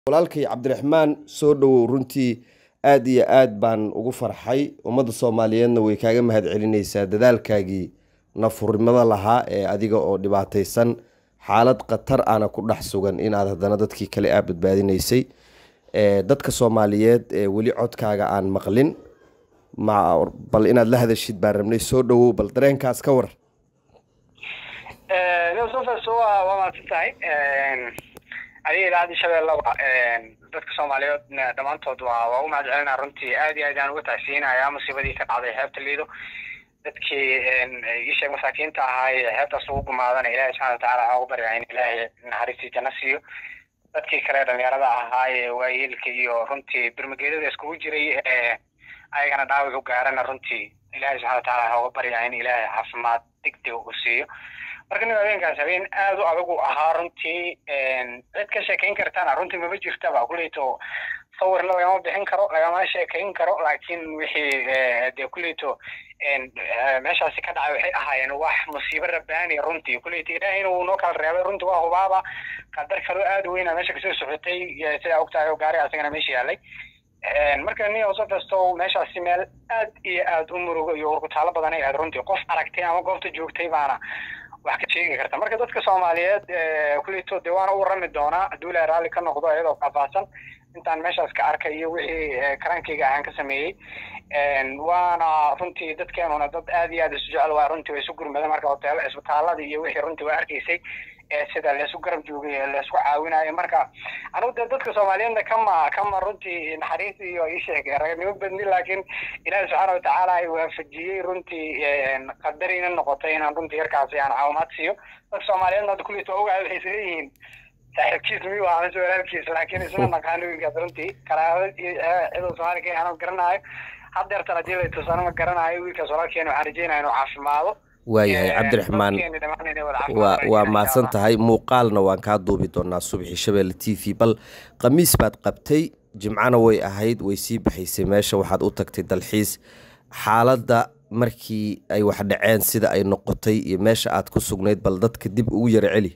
walaalkay cabdiraxmaan soo dhowow runtii aad iyo aad baan ugu farxay ummadda soomaaliyeedna way kaaga mahad celinaysaa dadaalkaagii nafurnimada lahaa ee adiga oo dhibaataysan xaalad khatar ana ku dhex sugan inaad haddana dadkii kale aa badbaadinaysay dadka soomaaliyeed ee weli codkaaga aan maqlin bal inaad la hadashid baan rabnay soo dhowow bal dareenkaas ka war waa mahadsan tahay adiga idaacadii shabeellaba dadka soomaaliyeed dhammaantood waa waa u mahad celinaa runtii aad iyo aad aan uga tacsiinaya musiibadii ka dhacday xeebta liido dadkii isheeg masaakiinta ahaa ee xeebtaas ugu gumaadana ilaahay subxana watacaala waxaa ugu baryaa in ilaahay naxariistii janno siiyo dadkii kale dhalinyarada ahaa ee waayeelka iyo runtii birmageedada iskugu jiray ayagana dhaawac u gaarana runtii ilaahay subxana watacaala waxaa uga baryaa in ilaahay caafimaad degdeg u siiyo marka nin habeenkaas habeen aad u adag u ahaa runtii cid ka sheekayn kartana runtii mama jirtaba kuleyto sawirna lagama bixin karo lagama sheekayn karo laakiin wixii dee kuleyto meeshaasi ka dhacay waxay ahaayeen wax musiibo rabbaani runtii kuleyto ilaahayna wuu noo kala reebay runtii waa hubaaba qadar kaloo aad u weyna meesha kasoo socotay sidaa ogtahay oo gaari asagana meesha yaalay marka nin oso kasto meeshaasi meel aad iyo aad u murugo iyo urkutaalo badan ay ahayd runtii qof aragtay ama goobta joogtay baana wax ka sheegi karta marka dadka soomaaliyeed kuleyto dee waana u warami doonaa hadduu ilaahay raalli ka noqdo iyadoo faahfaahsan intaan meeshaas ka arkay iyo wixii karaankayga ahaan ka sameeyey waana runtii dadkeenuna dad aad iyo aad isu jecel waa runtii way isu gurmada marka hoteelo isbitaalada iyo wixii runtii waa arkaysay sida leesu garab joogay leesku caawinayo marka anugu dee dadka soomaaliyeedna kama kama runtii naxariis iyo isheeg raganimo badni laakiin ilaahi subxaana watacaala ay waafajiyey runtii qadarina noqotay inaan runtii yarkaasi aan caawimaad siiyo dadka soomaaliyeedna hadda kulliis waa ogahay waxay isleeyihiin saaxiibkiis miyuu ahaa mise walaalkiis laakiin isma naqaano wiilkaas runtii karaabad iyo ciduu soomaali ka anoo garanayo haddeertan haddii la tusano ma garanayo wiilkaas walaalkeena waxaan rajeynaya inuu caafimaado waayahay cabdiraxmaan waa mahadsan tahay muuqaalna waan kaa duubi doonaa subaxii shabeelle t v bal khamiis baad qabtay jimcana way ahayd way sii baxaysay meesha waxaad u tagtay dalxiis xaaladda markii ay wax dhaceen sida ay noqotay iyo meesha aad ku sugnayd bal dadka dib ugu yara celi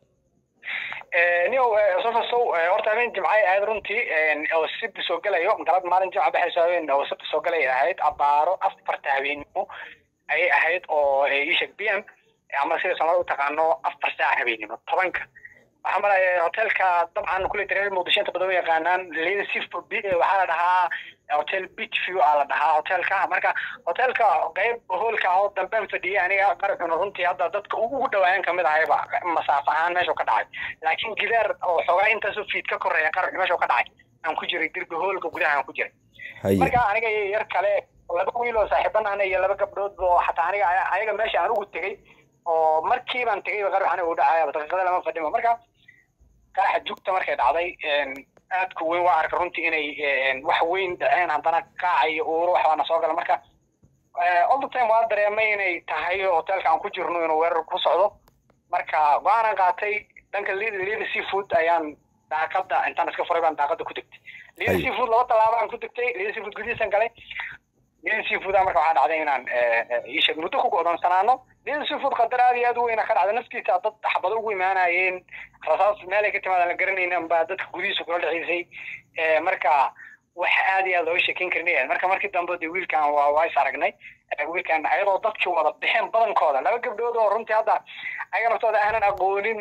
nio sofasow horta habeen jimcay ahayd runtii oo sibti soo gelayo galad maalin jimca baxayso habeen oo sibti soo galay ahayd abaaro afarta habeenimo ayay ahayd oo isheg b m ama sida soomaalida u taqaano afar saac habeenimo tobanka waxaa malaya hotelka dabcan kule dareer muqdisho inta badan u yaqaanaan leda sif waxaa la dhahaa hotel beach view aa la dhahaa hotelka marka hotelka qayb hoolka oo damben fadhiyay aniga qarxuna runtii hadda dadka ugu dhawaayan kamid ahayba masaafo ahaan meesha ka dhacay laakiin gidaar oo xoogaa intaasoo fiid ka koreeya qarxu meesha ka dhacay aan ku jiray dirbi hoolka gudaha aan ku jiray marka aniga yar kale laba wiil oo saaxiibanahna iyo laba gabdhood oo xataa aniga ayaga meesha aan ugu tegey oo markiibaan tegay qarx aniga u dhacaya daqiiqada lama fadhimo marka qaraxa jugta markay dhacday aadka weyn waa arka runtii inay wax weyn dhaceen haddana qaaca iyo uuro waxbaana soo gala marka all the time waa dareemay inay tahay hotelka aan ku jirno inuu weerar ku socdo marka go-aanan qaatay dhanka lida seafood ayaan daaqada intaan iska furay baan daaqada ku degtay lida seafood laba tallaabo aan ku degtay lida seafood gudihiisan galay lida seafood marka waxaa dhacday inaan isheeg muddo ku go'doonsanaano lida seafood qadar aad iyo aad u weyna ka dhacda naftiisa dad xabado ugu imaanayeen rasaas meelay ka timaadaan la garanaynan baa dadka gudihiisa kula dhaceysay marka wax aad iyo aad looga sheekeyn karin marka markii dambe de wiilkan waa waa is aragnay wiilkan ayadoo dadkii wada bixeen badankooda laba gabdhood oo runtii hadda ayaga naftooda aanan aqoonin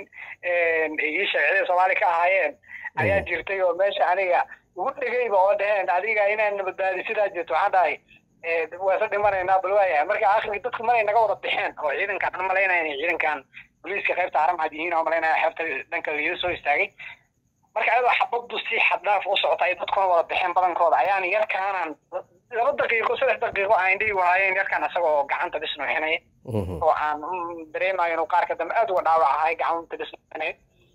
ii sheegcida soomaali ka ahaayeen ayaa jirtay oo meesha aniga ugu dhegayba oo dheheen adiga inaan badbaadi sidaa jirto waxaan dhahay waasa dhimanaynaa bal waayahay marka akhirkii dadku maray naga wada bixeen oo ciidankan an malaynaya inay ciidankan booliiska qaybta haramcad yihiin oo malaynaya xeebta dhanka liida soo istaagay marka ayadoo xabaddu si xaddhaaf u socota ay dadkuna wada bixeen badankooda ayaan yarkaanan laba daqiiqo saddex daqiiqo aan indhihi waayeen yarkaan isagoo gacanta bis nuuxinaya oo aan dareemayo inuu qaarka dambe aad uga dhaawac ahay gacanta bis nuuxinaya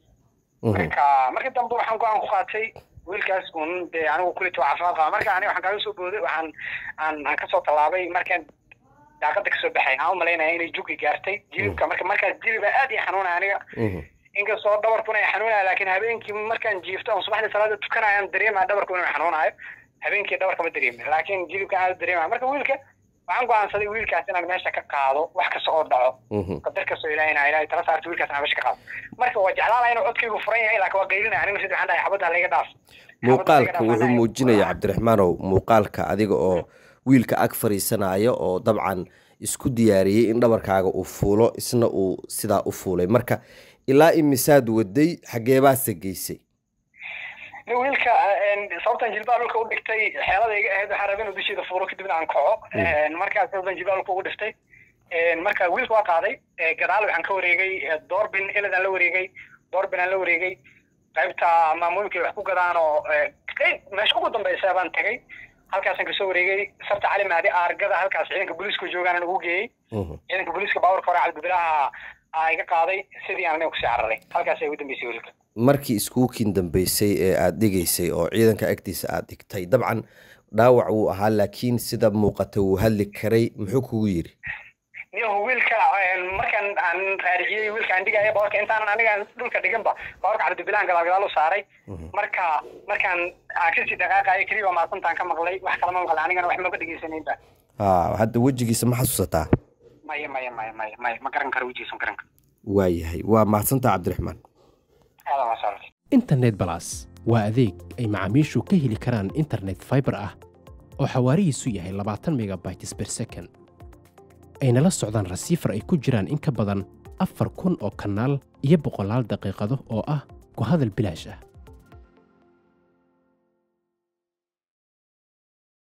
marka markii dambe waxaan go-aan ku qaatay wiilkaas un dee anigu kulita caafimaad qaba marka aniga waxaan kaaga soo booday waxaan aan aan kasoo tallaabay markaan daaqada kasoo baxay aan u malaynaya inay jugi gaartay jilibka marka markaas jiliba aad ii xanuunaya aniga inkastoo dhabarkuna ay xanuunaya laakiin habeenkii markaan jiifto aan subaxdii salaada tukanayaan dareemaya dhabarku inuu xanuunayo habeenkii dhabarka ma dareemin laakiin jilibka aad dareemaya marka wiilka waxaan go'aansaday wiilkaas inaan meesha ka qaado wax kasta oo dhaco Mhm. qadar kastoo ilaahay inaa ilaahay tala saarto wiilkaas inaan meesha ka qaado marka waa jeclaanaya inuu codkaygu furan yahay laakiin waa qaylinaya anigu sidii waxaan dhahay xabadda layga dhaaf muuqaalka wuxuu muujinaya cabdiraxmaanow muuqaalka adiga oo wiilka ag fadhiisanaya oo dabcan isku diyaariyey in dhabarkaaga uu fuulo isna uu sidaa u fuulay marka ilaa imisaad waday xageebaase geysay nin wiilka een, sababtan jilbaa dhulka u dhigtay xeelada iga ahayd waxaan rabay inuu dusheeda fuuro kadibna aan kaco Een, markaas sababtan jilbaa dhulka ugu dhiftay Een, marka wiilka waa qaaday ee, gadaal waxaan ka wareegay ee, doorbin eladaan la wareegay doorbin aan la wareegay qaybta maamooyinka ay wax ku gadaan oo ee, qayb meesha ugu dambeysa baan tagay halkaasaan kasoo wareegay sarta cali mahdi aargada halkaas ciidanka booliiska joogaan ugu geeyey Mhm. ciidanka booliiska baawarka hore cabdibilaha aa iga qaaday sidii aan aniga kusii cararay halkaas ay ugu dambeysay wiilka markii iskuukiin dambeysay ee aad dhigaysay oo ciidanka agtiisa aad dhigtay dabcan dhaawac wuu ahaa laakiin sida muuqata wuu hadli karay muxuu kugu yidhi niyahu wiilka een, markaan aan raariciyey wiilka aan dhigaya bawarka intaanan aniga dhulka dhiganba bawarka cabdibilaan gadaal gadaal u saaray marka markaan aan kasii dhaqaaqayo keliya waa maasantaan ka maqlay wax kalama maqlay anigana wax maba dhegeysanayba haa hadda wejigiisa ma xasuusataa maya maya maya maya maya ma garan karo wejigiisa ma garan karo waayahay waa mahadsantaa cabdiraxmaan aadan waa saaray internet balas waa adeeg ay macaamiishu ka heli karaan internet fiber ah oo xawaarihiisu yahay labaatan megabytes per second ayna la socdaan rasiifar ay ku jiraan in ka badan afar kun oo kanaal iyo boqolaal daqiiqado oo ah ku hadal bilaash ah